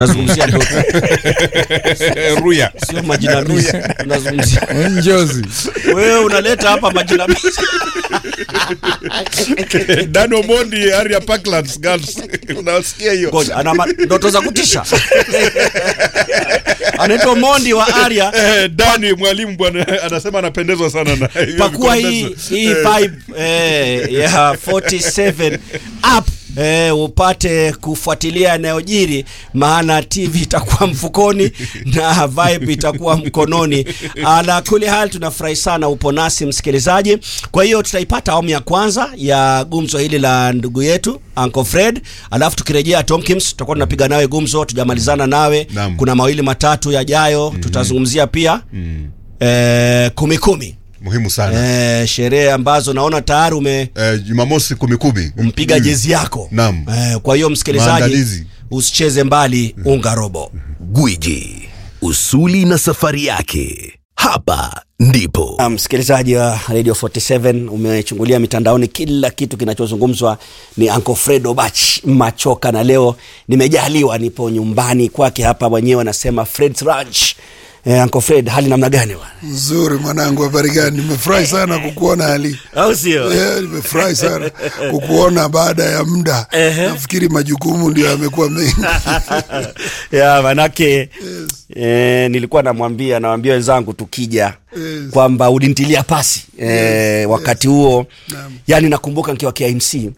tunazungumzia ndoto ruya sio majina misi tunazungumzia njozi wewe unaleta hapa majina misi dano mondi area parklands girls unasikia hiyo ngoja ana ma- ndoto za kutisha anaitwa mondi wa aria Eh, dani mwalimu bwana anasema anapendezwa sana na hiyo pakua hii vikombezo. hii Eh, vibe eh, ya 47 app Eh, upate kufuatilia yanayojiri maana tv itakuwa mfukoni na vibe itakuwa mkononi ala kuli hali tunafurahi sana upo nasi msikilizaji kwa hiyo tutaipata awamu ya kwanza ya gumzo hili la ndugu yetu Uncle Fred alafu tukirejea Tomkins tutakuwa tunapiga nawe gumzo tujamalizana nawe Naam. kuna mawili matatu yajayo tutazungumzia pia eh, kumi kumi muhimu sana eh, sherehe ambazo naona tayari ume Eh, jumamosi kumi kumi mpiga jezi yako Naam. eh, kwa hiyo msikilizaji Maandalizi. usicheze mbali unga robo Gwiji, usuli na safari yake. Hapa ndipo Ah, msikilizaji wa radio 47 umechungulia mitandaoni kila kitu kinachozungumzwa ni Uncle Fred Obach machoka na leo nimejaliwa nipo nyumbani kwake hapa mwenyewe anasema Fred's Ranch eh, Uncle Fred hali namna gani bwana nzuri mwanangu habari gani nimefurahi sana kukuona ali au sio Eh, nimefurahi sana kukuona baada ya muda nafikiri majukumu ndio yamekuwa mengi ya manake eh, nilikuwa namwambia nawambia wenzangu tukija Yes. kwamba ulintilia pasi eh, wakati huo Naam. yani nakumbuka nikiwa KMC yes.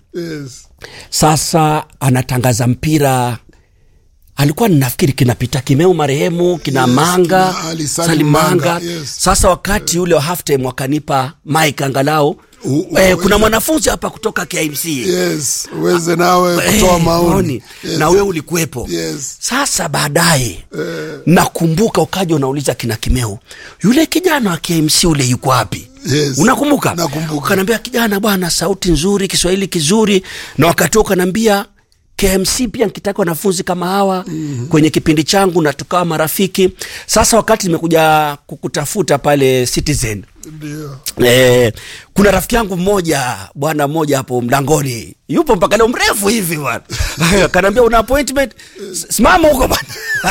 sasa anatangaza mpira alikuwa nafikiri kinapita kimeu marehemu kina Yes, manga kina Ali Salim salimanga Manga, yes. sasa wakati ule wa halftime wakanipa mike angalau U- u- eh, kuna uweze- mwanafunzi hapa kutoka KMC yes uweze nawe Eh, kutoa maoni yes. na wewe ulikuwepo Yes. sasa baadaye nakumbuka ukaja unauliza kina kimeu yule kijana wa KMC ule yuko wapi Yes. unakumbuka Nakumbuka. ukanaambia kijana bwana sauti nzuri kiswahili kizuri na wakati huo ukanaambia KMC pia nikitaka wanafunzi kama hawa mm-hmm. kwenye kipindi changu na tukawa marafiki sasa wakati nimekuja kukutafuta pale Citizen ndio Eh, kuna rafiki yangu mmoja bwana mmoja hapo mlangoni yupo mpaka leo mrefu hivi bwana kanaambia una appointment S- simama huko bwana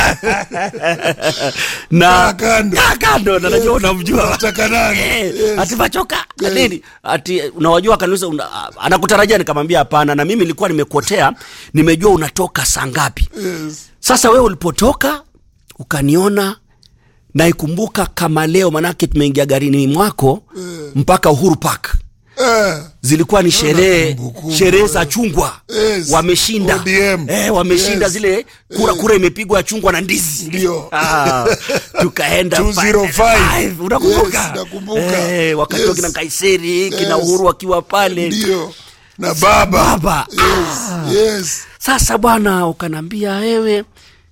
na Kaa kando. Kaa kando na najua unamjua Nataka nani? Eh, Yes. ati machoka nini ati unawajua kanisa una, anakutarajia nikamwambia hapana na mimi nilikuwa nimekuotea nimejua unatoka saa ngapi yes. sasa wewe ulipotoka ukaniona naikumbuka kama leo manake tumeingia garini mwako mpaka uhuru park eh. zilikuwa ni sherehe kumbukumbu, sherehe za chungwa Yes. wameshinda ODM. eh, wameshinda Yes. zile kura kura imepigwa ya chungwa na ndizi Ndio. ah, tukaenda 205. pale. unakumbuka Yes, nakumbuka. eh, wakati Yes. wa kina kaiseri kina Yes. uhuru wakiwa pale ndio na baba baba yes. yes. sasa bwana ukanambia wewe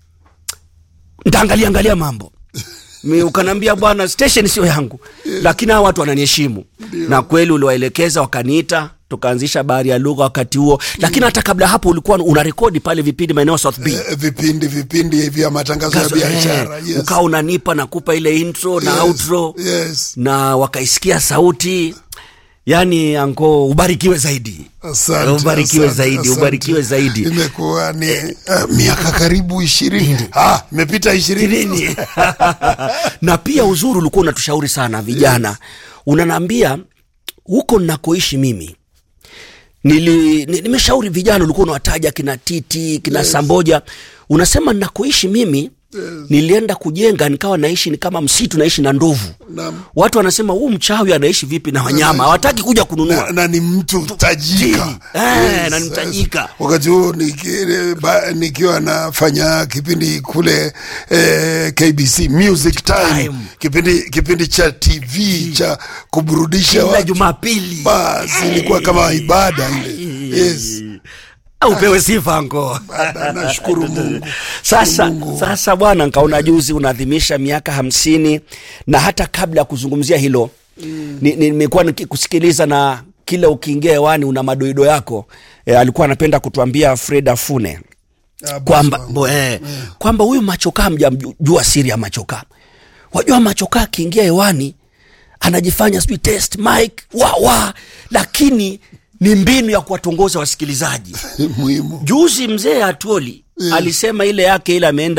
ntaangalia angalia mambo Mi ukanambia bwana station sio yangu lakini hawa watu wananiheshimu na kweli uliwaelekeza wakaniita tukaanzisha bahari ya lugha wakati huo lakini hata kabla hapo ulikuwa una rekodi pale vipindi maeneo ya South B Eh, vipindi vipindi vya matangazo ya Kazo- biashara eh, yes. ukawa unanipa nakupa ile intro na Yes, outro yes. na wakaisikia sauti yani ango ubarikiwe zaidi Asante, ubarikiwe asante, zaidi asante. ubarikiwe zaidi imekuwa ni uh, miaka karibu ishirini ah, imepita ishirini ishirini na pia uzuri ulikuwa unatushauri sana vijana unanaambia huko nakoishi mimi nili ni- nimeshauri vijana ulikuwa unawataja kina titi kina yes. samboja unasema nakoishi mimi yes. nilienda kujenga nikawa naishi ni kama msitu naishi na ndovu Naam. watu wanasema huu mchawi anaishi vipi na wanyama hawataki kuja kununua na, na ni mtu tajika Eh, na ni mtajika. wakati huo niki- ba- nikiwa nafanya kipindi kule eh, KBC Music Time, Time. kipindi kipindi cha TV cha kuburudisha kila watu jumapili basi ilikuwa kama ibada ile yes au pewe sifa ngo Baada, nashukuru Mungu sasa Mungu. sasa bwana nkaona juzi unaadhimisha miaka hamsini na hata kabla ya kuzungumzia hilo mm. nimekuwa nikikusikiliza na kila ukiingia hewani una madoido yako e, alikuwa anapenda kutuambia fred afune Ah, bosi kwamba wangu. bo, eh, kwamba huyu machokaa hamjamjua siri ya machokaa wajua machokaa akiingia hewani anajifanya sijui test mike wa wa lakini ni mbinu ya kuwatongoza wasikilizaji muhimu juzi mzee atuoli Yeah. alisema ile yake ile ameenda